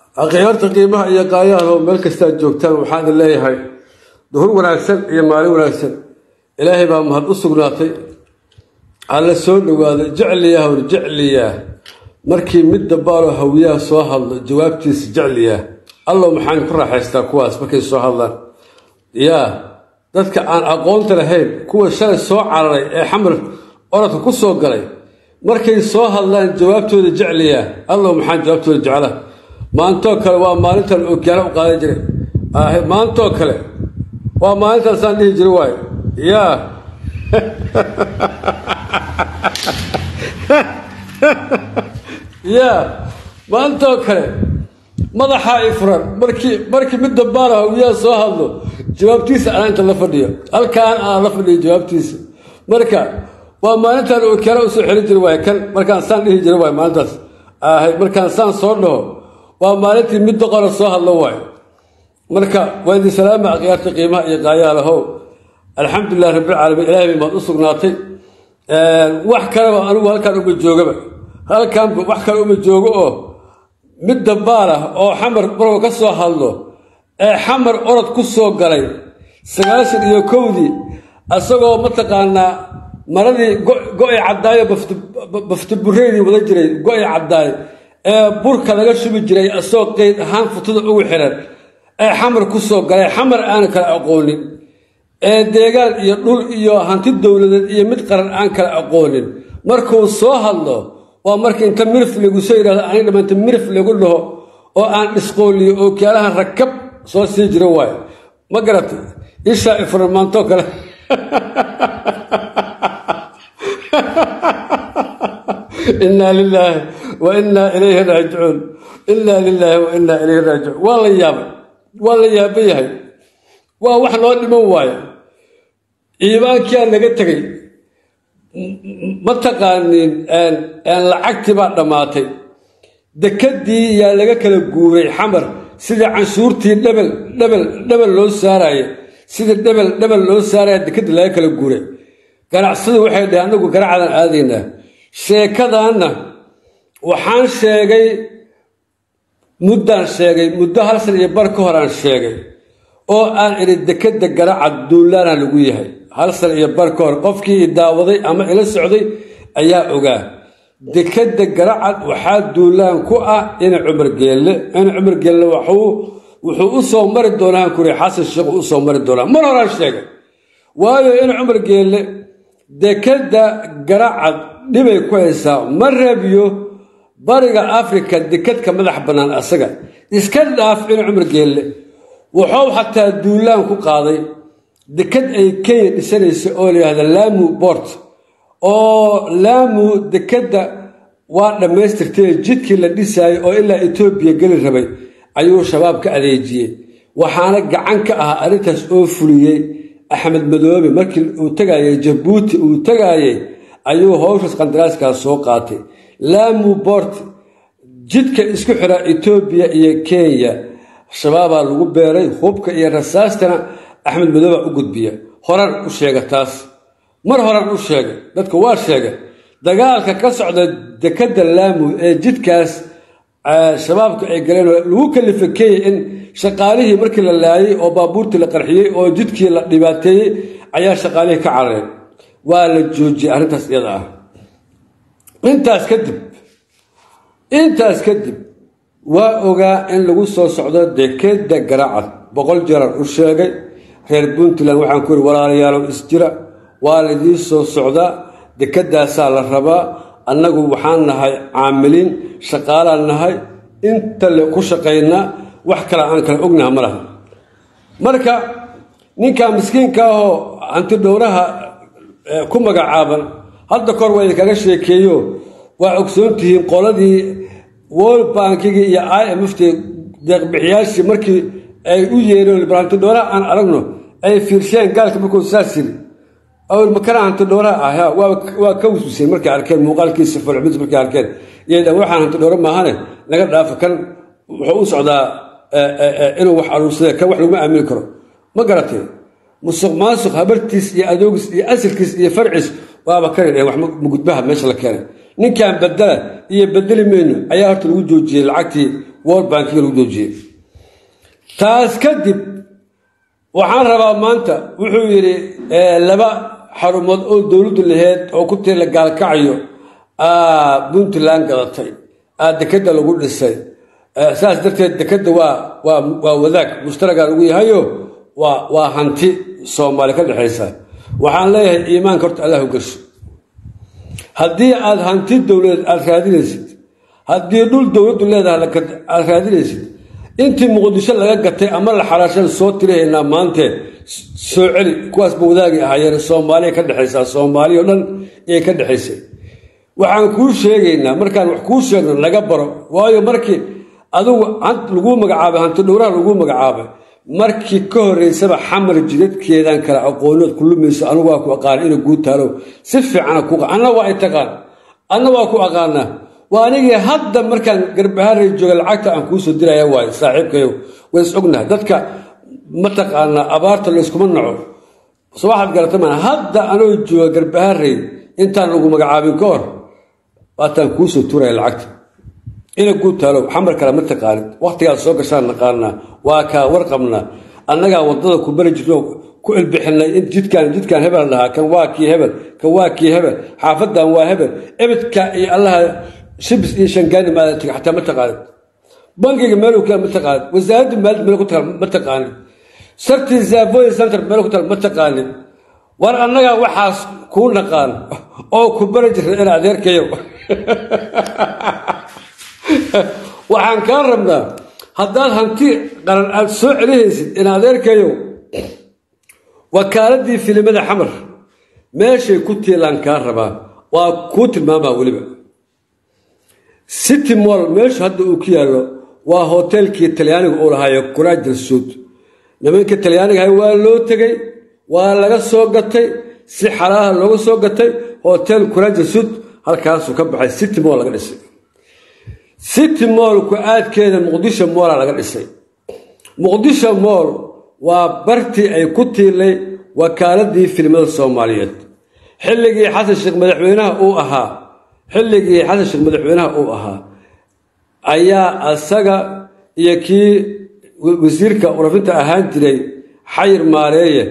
akhyaarta qiimaha iyo qaayaha meel kastaad joogtaan waxaan idin leeyahay duhur wanaagsan iyo maalin wanaagsan ilaahay baa mahad u sugnaatay alla soo dhowaado jecliyaa hor jecliyaa markii mid dabaaloo hawiyaha soo hadlo jawaabtiisa jecliyaa allow maxaan ku raaxaystaa kuwaas markay soo hadlaan yaa dadka aan aqoonta lahayn kuwa shalay soo cararay ee xamar orodka ku soo galay markay soo hadlaan jawaabtooda jecliyaa allow maxaan jawaabtooda jecla maantoo kale waa maalintan ookiyaala u qaadan jiray maantoo kale waa maalintan saan dhihi jira waayo yaa yaa maantoo kale madaxaa i furan markii markii mid dambaala hawiyaha soo hadlo jawaabtiisa anaa inta la fadhiyo halkaan aan la fadhiyo jawaabtiisa marka waa maalintan ookiyaala usoo xelin jira waay kan markaan saan dhihi jira waay maalintaas ahay markaan saan soo dhaho waa maalintii mid doqora soo hadlo waayo marka waa idin salaama akhyaarta qiimaha iyo qaayaalahow alxamdulilah rabbilcaalamiin ilahay bay maad u sugnaatay wax kaleba anigu halkaan uma joogaba halkaanba wax kale uma joogo oo mid dambaal ah oo xamar markuu ka soo hadlo ee xamar orod ku soo galay sagaashan iyo kowdii isagoo mataqaanaa maradii go-i caddaayo baftabureydii wada jiray go-i caddaay ee burka laga shubi jiray asagoo qeyd ahaan futada ugu xiran ee xamar ku soo galay xamar aana kala aqoonin ee deegaan iyo dhul iyo hanti dowladeed iyo mid qaran aan kala aqoonin markuu soo hadlo waa marka inta mirif lagu soo yidhahdo ani dhammaanta mirif lagu dhaho oo aan dhisqooliyo oo kiyaalahan rakab soo sii jiro waayo ma garata ishaa ifran maantoo kale inaa lilaahi wa inaa ilayhi raajicuun inaa lilaahi wa inaa ilayhi raajicuun waa la yaabay waa la yaaban yahay waa wax loo dhiman waayo iimaankiaa naga tegay ma taqaanin lacagtii baa dhammaatay dekadii yaa laga kala guuray xamar sidii canshuurtii dhebel dhebel dhebel loo saaraaye sidii dhebel dhebel loo saaraya dekadii laga kala guuray ganacsadu waxay dhaheen anagu ganacadaan aadaynaa sheekadaanna waxaan sheegay muddaan sheegay muddo hal san iyo bar ka hor aan sheegay oo aan idhi dekadda garacad duulaana lagu yahay hal san iyo bar ka hor qofkii i daawaday ama ila socday ayaa ogaa dekadda garacad waxaa duulaan ku ah ina cumar geelle ina cumar geelle wuxuu u soo mari doonaa kuri xasan sheekhu u soo mari doonaa mar horaan sheegay waayo ina cumar geelle dekadda garacad dhibay ku haysaa ma rabiyo bariga afrika dekadka madax bannaan asaga iska dhaaf ina cumar geelle wuxuu xataa duulaan ku qaaday dekad ay kenya dhisanaysa oo layihahda laamu bort oo laamu dekadda waa dhammaystirtay jidkii la dhisaayay oo ilaa etoobiya geli rabay ayuu shabaab ka adeejiyey waxaana gacan ka ahaa arrintaas oo fuliyey axmed madoobe markii uu tagaayay jabuuti uu tagaayey ayuu howshaas qandaraaskaas soo qaatay laamu bort jidka isku xira etoobiya iyo kenya shabaabaa lagu beeray hubka iyo rasaastana axmed madoobaa u gudbiya horan u sheega taas mar horan u sheega dadka waa sheega dagaalka ka socda dekadda laamu ee jidkaas shabaabka ay galeen lagu kalifa kenya in shaqaalihii markii la laayay oo baabuurtii la qarxiyey oo jidkii la dhibaateeyey ayaa shaqaalihii ka carareen waa la joojiyey arrintaas iyada ah intaas kadib intaas kadib waa ogaa in lagu soo socdo dekeda garacad boqol jeeran u sheegay reer puntland waxaan ku yidhi walaalayaalow isjira waa laydii soo socdaa dekedaasaa la rabaa annagu waxaan nahay caamiliin shaqaalaan nahay inta le ku shaqaynaa wax kale aan kale ognaha ma laha marka ninkaa miskiinka ahoo hantidhowraha ku magacaaban hadda kahor waa idinkaga sheekeeyo waa ogsoontihiin qoladii world bankigii iyo i m f t deeqbixiyaashii markii ay u yeereen hantidhowraha aan aragno ay fiirsheen gaalka markuu saas yiri awel makana hantidhowraha ah waa ka wiswiseen markay arkeen muuqaalkiisa fulxumis markay arkeen iyadan waxaan hantidhowra maahane naga dhaafa kan wuxuu u socdaa inuu wax aruursade kan wax laguma aamini karo ma garatee musuq maasuq habartiis iyo adoogis iyo asalkiis iyo farciis waaba kani dheen wax mugudbaha meesha la keenay ninkan bedela iyo bedeli mayno ayaa horta lagu joojiyey lacagtii world bankiga lagu joojiyey taas kadib waxaan rabaa maanta wuxuu yidhi laba xarumood oo dowladdu laheyd oo ku tiri la gaalkacayo puntland gadatay dekeda lagu dhisay saas darteed dekeda waa waa waa wadaag mushtaraga lagu yahayo waa waa hanti soomaali ka dhexaysa waxaan leeyahay iimaanka horta allah gasho haddii aada hanti dowladeed aada raadinaysid haddii dhul dowladdu leedahay aada raadinaysid intii muqdisho laga gatay ama la xaraashan soo tirihaynaa maante soo celi kuwaasba wadaagi ahaayeen soomaaliya ka dhexaysaa soomaaliya o dhan iyay ka dhexaysay waxaan kuu sheegaynaa markaan wax kuu sheegno naga baro waayo markii adugu laguu magacaabay hanti dhowraha laguu magacaabay markii ka horeysaba xamar jidadkeedan kale aqoonood ku lumayso anigu waa ku aqaana ina guu taalow si fiicana ku anna waa ay taqaan anna waa ku aqaanaa waa anigii hadda markaan garbaharay jooga lacagta aan kuusoo diraya waay saaxiibkayow way is ognahay dadka mataqaanaa abaarta layskuma naco so waxaad garata maa hadda anoo jooga garbaharay intaan lagu magacaabin ka hor waataan kuusoo turaya lacagta ina guu taalow xamar kale ma taqaanid wakhtigaad soo gashaan naqaanaa waa kaa warqabnaa annagaa waddada ku bari jirno ku ilbixinay in jidkaan jidkaan hebel dhahaa kan waa kii hebel kan waa kii hebel xaafadan waa hebel ebedka iyo allaha shibis iyo shangaani maada tega xataa ma taqaanid bankiga meeluu ku yaal ma taqaanid wasaaradda maalid meel ku taal ma taqaanid sartii zavoy center meel ku taal ma taqaanid war annagaa waxaas kuu naqaan oo ku bari jirna in adeerkayo waxaan kaa rabnaa haddaad hanti qaran aada soo celihaysid in adeerkayow wakaaladii filimada xamar meeshay ku tiilaan kaa rabaa waa kuu tilmaamaa weliba city moll meeshu hadda uu ku yaallo waa hoteelkii talyaaniga uu lahaayo kuraajal suud nimanka talyaanigahay waa loo tegey waa laga soo gatay si xalaaha looga soo gatay hotel kuraajal suud halkaasuu ka baxay city moll laga dhisay city moll ku-aadkeeda muqdisho moola laga dhisay muqdisho moll waa bartii ay ku tiilay wakaaladii filimada soomaaliyeed xilligii xasan sheekh madaxweynaha uu ahaa xilligii xasan sheekh madaxweynaha uu ahaa ayaa asaga iyo kii wasiirka warafinta ahaan jiray xayir maareeye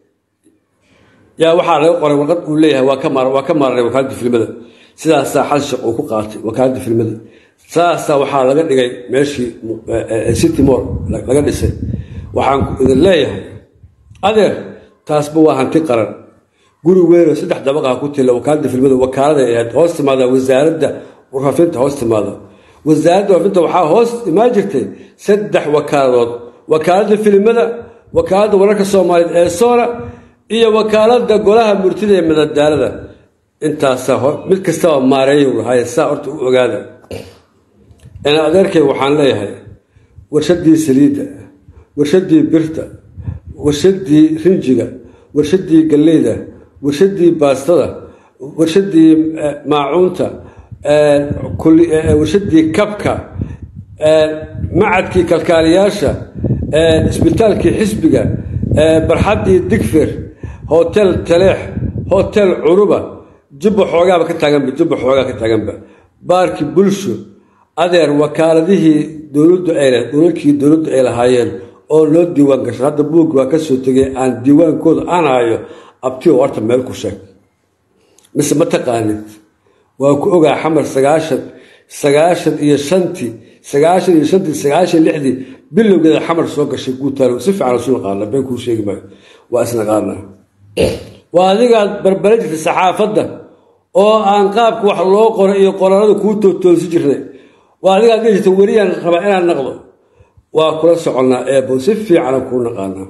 yaa waxaa laga qoray warqad uu leeyahay waa ka maararay wakaaladda filimada sidaasaa xasan sheekh uu ku qaatay wakaaladda filimada saasaa waxaa laga dhigay meeshii city moll laga dhisay waxaan idin leeyahay adeer taasba waa hanti qaran guri weyn oo saddex dabaqaha ku tila wakaaladda filmada wakaalada ahayd hoos timaada wasaaradda warfafinta hoos timaada wasaaradda warfafinta waxaa hoos imaan jirtay saddex wakaaladood wakaaladda filimada wakaaladda wararka soomaaliyeed ee soona iyo wakaaladda golaha murtida ee madadaalada intaasaa mid kastaba maareeyu lahaye saa horta u ogaada ina adeerkay waxaan leeyahay warshadii saliidda warshadii birta warshadii rinjiga warshadii galleyda warshadii baastada warshadii maacuunta warshadii kabka macadkii kalkaaliyaasha isbitaalkii xisbiga barxaddii digfir hotel taleex hotel curuba jubba xoogaaba ka taaganba jubba xoogaa ka taaganba baarkii bulsho adeer wakaaladihii dowladdu ay dhulalkii dowladdu ay lahaayeen oo loo diiwaan gasho hadda buuggi waa ka soo tegay aan diiwaankooda aan hayo abtigo horta meel ku sheeg mise ma taqaanid waa ku ogaa xamar sagaashan sagaashan iyo shantii sagaashan iyo shantii sagaashan lixdii bilowgeeda xamar soo gashay guutaalo si fiican isu naqaana been kuu sheegi maayo waa isnaqaana waa adigaad barbara jirtay saxaafadda oo aan qaabka wax loo qoro iyo qoraalada kuu tootoosi jirnay waa adigaad dhihi jirta weriyaan rabaa inaan naqdo waa kula soconnaa eebo si fiicana kuu naqaanaa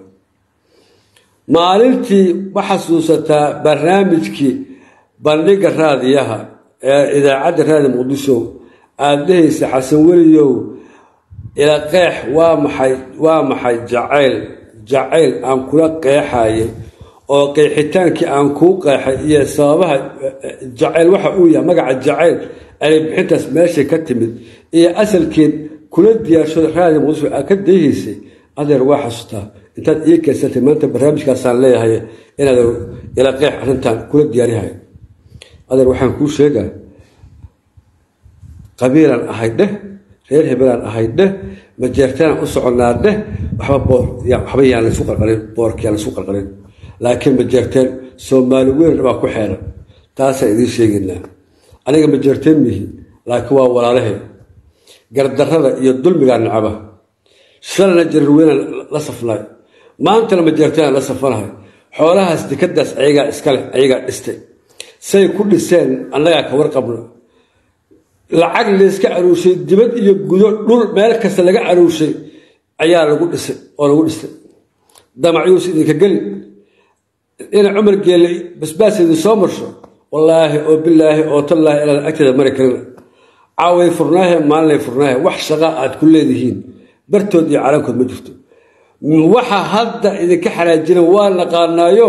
maalintii ma xasuusataa barnaamijkii bandhigga raadiyaha ee idaacadda raadi muqdisho aada dhehaysa xasan weliyow ila qeex waa maxay waa maxay jacayl jacayl aan kula qeexayay oo qeexitaankii aan kuu qeexay iyo sababaha jacayl waxa uu yahay magaca jacayl anay bixintaas meeshay ka timid iyo asalkeed kula diyaarshoda raadi muqdisho aad ka dayhaysay adeer waa xasuustaa intaad ii keensatay maanta barnaamijkaasaan leeyahay inaad ila qeex arrintan kula diyaarihay adeer waxaan kuu sheegaa qabiilan ahay dheh reer hebelaan ahay dheh majeertaanaan u soconnaa dheh waxba boor waxba yaan laysu qalqalin boorka yaan laysu qalqalin laakiin majeerteen soomaali weyn baa ku xeeran taasaan idiin sheegaynaa aniga majeerteen mihi laakiin waa walaalahe gardarrada iyo dulmigaa nacaba shalana jarar weynaan la safnay maantana majeertaan la safanahay xoolahaas dekadaas ayagaa iskaleh ayagaa dhistay say ku dhiseen annagaa ka warqabno lacag layska caruushay dibad iyo gudo dhul meel kasta laga caruushay ayaa lagu dhisay oo lagu dhistay damacyuus idinka geli ina cumar geelle basbaas idin soo marsho wallaahi oo bilaahi oo tallaahi inaan agteeda mari karina caaway furnaahe maalinay furnaahe wax shaqa aad ku leedihiin bartood iyo calankood ma jirto waxa hadda idinka xanaajina waa naqaanaayo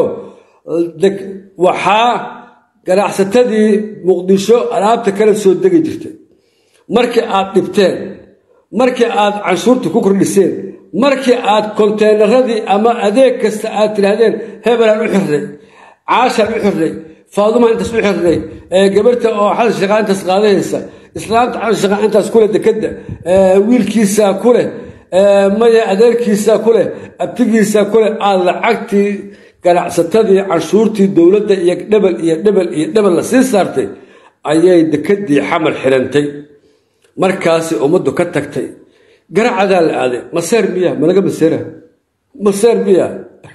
waxaa ganacsatadii muqdisho alaabta kala soo degi jirtay markii aad dhibteen markii aad canshuurta ku kordhiseen markii aad konteynaradii ama adeeg kasta aad tidhaahdeen hebelaan u xirnay caashaan u xirnay faadumaan intaas u xirnay gabarta oo xasan shaqaa intaas qaadahaysa islaamta xasan shaqaa intaas kuleh dekadda wiilkiisaa ku leh maya adeerkiisaa ku leh abtigiisaa ku leh aad lacagtii ganacsatadii canshuurtii dowladda iyo dhebel iyo dhebel iyo dhebel la sii saartay ayay dekadii xamar xirantay markaasi ummaddu ka tagtay garacadaa la aaday maseer miya malaga maseera maseer miya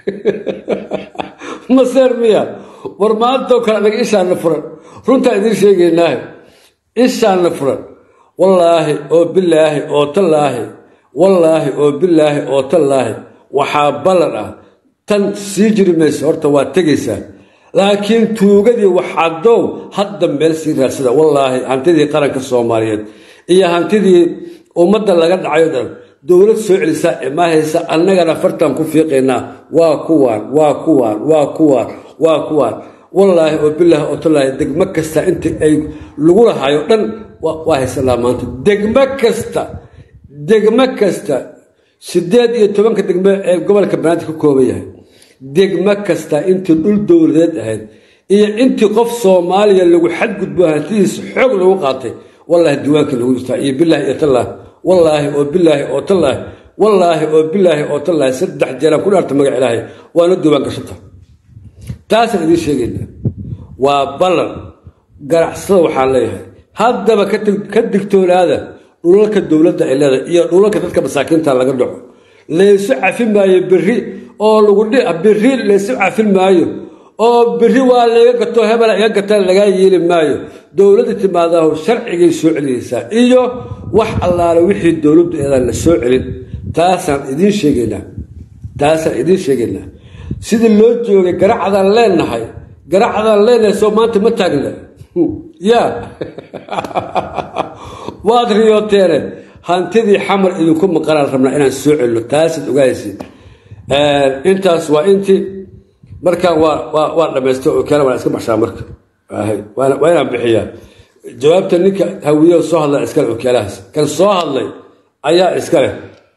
maseer miya war maantoo kale anaga ishaanna furan runtaa idiin sheegaynaahe ishaanna furan wallaahi oo bilaahi oo tallaahi wallaahi oo bilaahi oo tallaahi waxaa ballan ah tan sii jiri mayso horta waa tegaysaa laakiin tuugadii waxadow hadda meel sii raadsada wallaahi hantidii qaranka soomaaliyeed iyo hantidii ummadda laga dhacayo dhan dowlad soo celisaa imaahaysa annagana fartan ku fiiqaynaa waa kuwaan waa kuwaan waa kuwaan waa kuwaan wallaahi oo bilaahi oo tallaahi degmo kasta inta ay lagu lahayo dhan waa haysanaa maanta degmo kasta degmo kasta sideed iyo tobanka degmo ee gobolka banaadir ka kooban yahay degmo kasta intii dhul dowladeed ahayd iyo intii qof soomaaliya lagu xadgudbo hantidiisa xoog lagu qaatay wallaahi diiwaankii lagu jirtaa iyo bilaahi iyo tallaah wallaahi oo bilaahi oo tallaahi wallaahi oo bilaahi oo tallaahi saddex jeeraan ku dhaarta magac ilaahay waana diiwaan gashata taasaan idiin sheegaynaa waa ballan ganacsada waxaan leeyahay haddaba ka digtoonaada dhulalka dowladda ay leedahay iyo dhulalka dadka masaakiinta laga dhaco laysu cafin maayo berri oo lagu berri laysu cafin maayo oo berri waa layga gato hebela iga gata lagaa yeeli maayo dowladda timaadahu sharcigay soo celiyeysaa iyo wax allaale wixii dowladdu eedaan la soo celin taasaan idiin sheegaynaa taasaan idiin sheegaynaa sidii loo joogay garacdaan leenahay garacdaan leenahay soo maanta ma taagna ya waad riyooteene hantidii xamar idinku maqanaan rabnaa inaan soo celino taasaad ogaaysiin intaas waa intii markaan waa waa dhamaystay oo keena waan iska baxshaa marka waa inaan bixiyaa jawaabta ninka hawiyo soo hadla iskale okeelahaas kan soo hadlay ayaa iska leh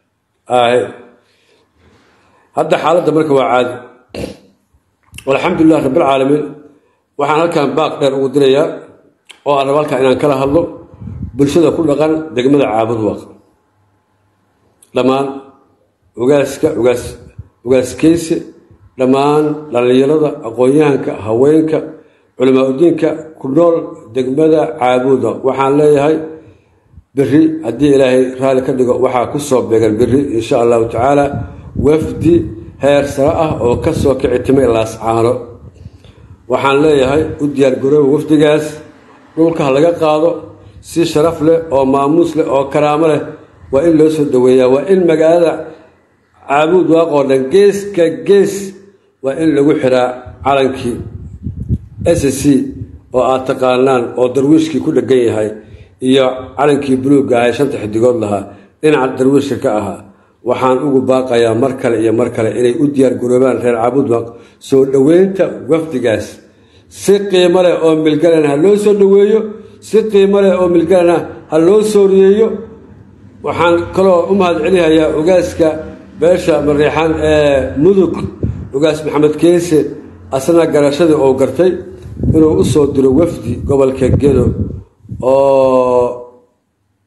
hadda xaaladda marka waa caadi alxamdulilah rabbilcaalamiin waxaan halkan baaq dheer ugu dirayaa oo aan raba halkan inaan kala hadlo bulshada ku dhaqan degmada caabud waaq dhammaan ogaaska ogaas ogaaskeyse dhammaan dhallinyarada aqoon-yahanka haweenka culamaa udiinka ku nool degmada caabuda waxaan leeyahay beri haddii ilaahay raalli ka dhigo waxaa ku soo beegan beri insha allahu tacaala wafdi heer sare ah oo ka soo kici timay laascaano waxaan leeyahay u diyaargarooba wafdigaas dhulka ha laga qaado si sharaf leh oo maamuus leh oo karaamo leh waa in loo soo dhaweeyaa waa in magaalada caabuud waaqoo dhan geeska gees waa in lagu xiraa calankii s c oo aad taqaanaan oo darwiishkii ku dhegan yahay iyo calankii buluugga ahay shanta xidigood lahaa dhinaca darwiishka ka ahaa waxaan ugu baaqayaa mar kale iyo mar kale inay u diyaargaroobaan reer caabuud waaq soo dhoweynta wafdigaas si qiimo leh oo milgalan ha loo soo dhoweeyo si qiimo leh oo milgalana ha loo soo riyeeyo waxaan kaloo u mahad celihayaa ogaaska beesha mariixaan ee mudug ogaas maxamed keese asna garashadii uu gartay inuu u soo diro wafdi gobolka gedo oo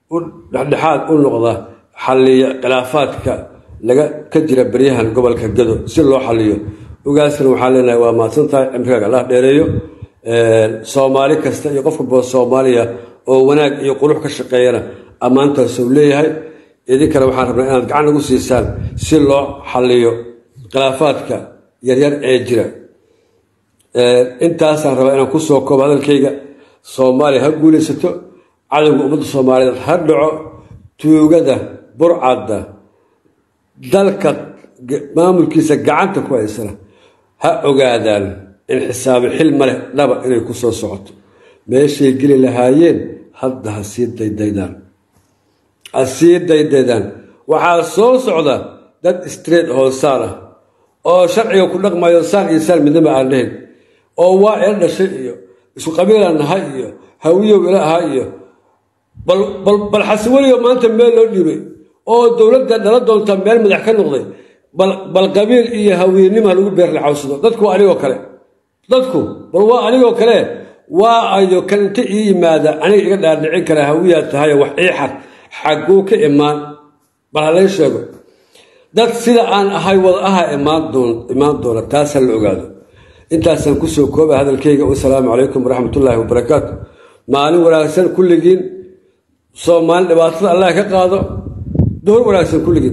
u dhexdhexaad u noqda xalliya khilaafaadka laga ka jira beryahan gobolka gado si loo xaliyo ogaaskana waxaa leenahay waa mahadsantahay cimrigaaga allah dheereeyo soomaali kasta iyo qofka boo soomaaliya oo wanaag iyo qurux ka shaqeeyana ammaantaas uu leeyahay idinkana waxaan rabnaa inaad gacan nagu siisaan si loo xaliyo khilaafaadka yaryar ee jira intaasaan rabaa inaan ku soo koobo hadalkayga soomaaliya ha guulaysato cadowga ummadda soomaaliyeed ha dhaco tuugada burcadda dalka maamulkiisa gacanta ku haysana ha ogaadaan in xisaabi xil ma leh dhaba inay ku soo socoto meeshay geli lahaayeen hadda ha sii daydaydaan ha sii daydaydaan waxaa soo socda dad street hoosaan ah oo sharciga ku dhaqmayo saan iyo saan midnaba aan dhahayn oo waa ila dhashay iyo isku qabiilaan nahay iyo hawiyow ila ahaa iyo bal xasiweliyo maanta meel loo dhiibay oo dowladda dhala doonta meel madax ka noqday bal qabiil iyo hawiynima lagu beerlaxawsado dadku waa anigoo kale dadku bal waa anigoo kale waa ayo kan inta ii yimaada aniga iga dhaadhicin kara hawiyaa tahayo wax ii xad xagguu ka imaan bal halay sheego dad sida aan ahay wada aha imaan doona taas ha la ogaado intaasaan kusoo kooba hadalkayga wasalaamu calaykum waraxmatullaahi wabarakaatu maalin wanaagsan kulligiin soomaali dhibaatada allah ka qaado duhur wanaagsan kulligiin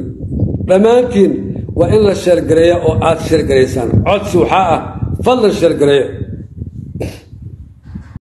dhammaantiin waa in la sheergareeya oo aad sheergaraysaan codsi waxaa ah fadlan sheergareeyo